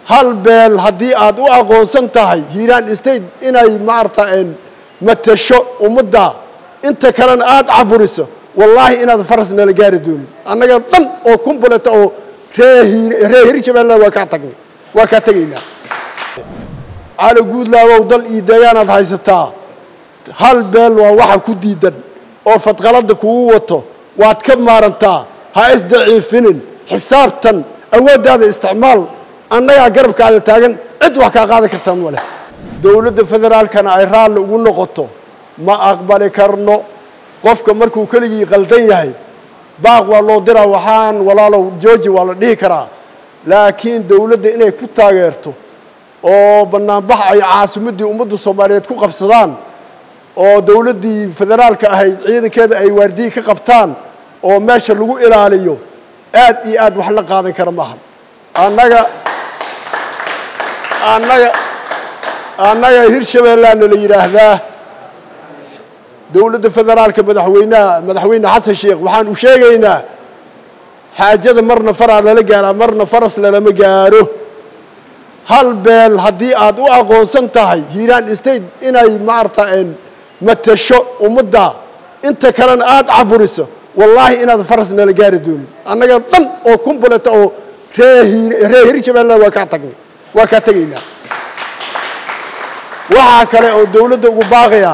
hal beel haddii aad u aqoonsan tahay hiiraan state inay maarata matasho ummadda inta kalena aada caburiso wallaahi inaad faras nala gaari doonin annaga dhan oo kumbuleta oo ree ree hirshabeelle waa kaa tagnay waa kaa tegaynaa cali guudlaabow dal iyo deegaanaad haysataa hal beel waa waxa ku diidan oo fadqaladda kugu wato waad ka maarantaa ha isdaciifinin xisaabtan awooddaada isticmaal annagaa garabkaada taagan cid wax kaa qaadan kartaa ma leh dowladda federaalkana ay raalli ugu noqoto ma aqbali karno qofka markuu keligii qaldan yahay baaq waa loo diraa waxaan walaalow jooji waa la dhihi karaa laakiin dowladda inay ku taageerto oo bannaanbax ay caasimaddii ummadda soomaaliyeed ku qabsadaan oo dowladdii federaalka ahayd ciidankeeda ay waardiyi ka qabtaan oo meesha lagu ilaaliyo aad iyo aad wax la qaadan kara maaha annaga annaga annaga hirshabeellaana la yidhaahdaa dowladda federaalka madaxweynaha madaxweyne xasan sheekh waxaan u sheegaynaa xaajada marna faraa lala gaaraa marna faras lalama gaaro hal beel haddii aad u aqoonsan tahay hiiraan state inay maarata matasho ummadda inta kalena aada caburiso wallaahi inaad faras nala gaari doonin annaga dhan oo kumbuleta oo ree ree hirshabeelle waa kaa tagnay waa kaa tegaynaa waxaa kale oo dowladda ugu baaqaya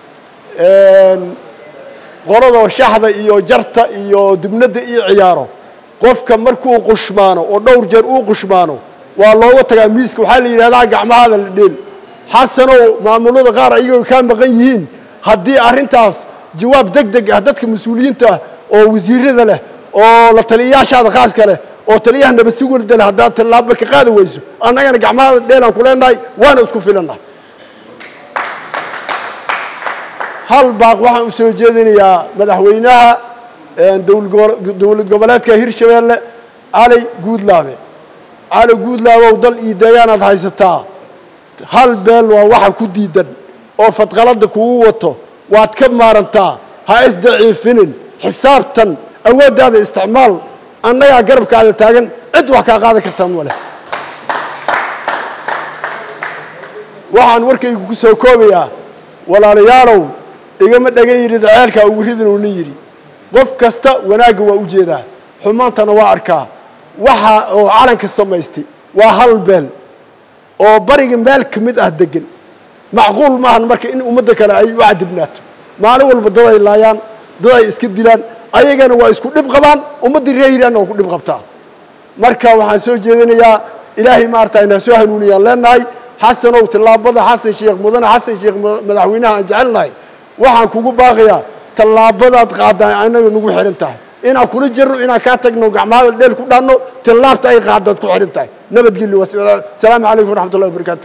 qolada shaxda iyo jarta iyo dubnadda iyo ciyaaro qofka markuu qushmaano oo dhowr jeer uu qushmaano waa looga tagaa miiska waxaa la yidhahdaa gacmahaada la dheel xasanow maamulada qaar ayagoo kaa maqan yihiin haddii arrintaas jawaab deg deg ah dadka mas-uuliyiinta ah oo wasiirada leh oo la taliyayaashaada khaaska leh oo taliyaha nabadsigulda leh haddaad tallaaba ka qaadi weyso annagana gacmahaada dheelaan ku leenahay waana isku filannahay hal baaq waxaan u soo jeedinayaa madaxweynaha dowlad goboleedka hirshabeelle cali guudlaabe cali guudlaabow dal iyo deegaanaad haysataa hal beel waa waxa ku diidan oo fadqaladda kugu wato waad ka maarantaa ha isdaciifinin xisaabtan awooddaada isticmaal annagaa garabkaada taagan cid wax kaa qaadan kartaa ma leh waxaan warkaygu ku soo koobayaa walaalayaalow igama dhagan yidhi daceelkaa ugu ridin uu nin yidhi qof kasta wanaagga waa u jeedaa xumaantana waa arkaa waxa oo calanka samaystay waa hal beel oo bariga meel ka mid ah degan macquul maahan marka in ummadda kale ay u cadibnaato maalin walba dad ay laayaan dad ay iska dilaan ayagana waa isku dhib qabaan ummaddii reer hiraanna waa ku dhib qabtaa marka waxaan soo jeedinayaa ilaahay maarata inaa soo hanuuniyaan leenahay xasanow tallaabada xasan sheekh mudane xasan sheekh madaxweynaha aan jecelnahay waxaan kugu baaqayaa tallaabadaad qaaddaa anaga nagu xihan tahay inaan kula jirno inaan kaa tagno gacmahada dheel ku dhaanno tallaabta ay qaadaad ku xihan tahay nabadgelyo wasalaamu calaykum waraxmat ullahi wabarakatu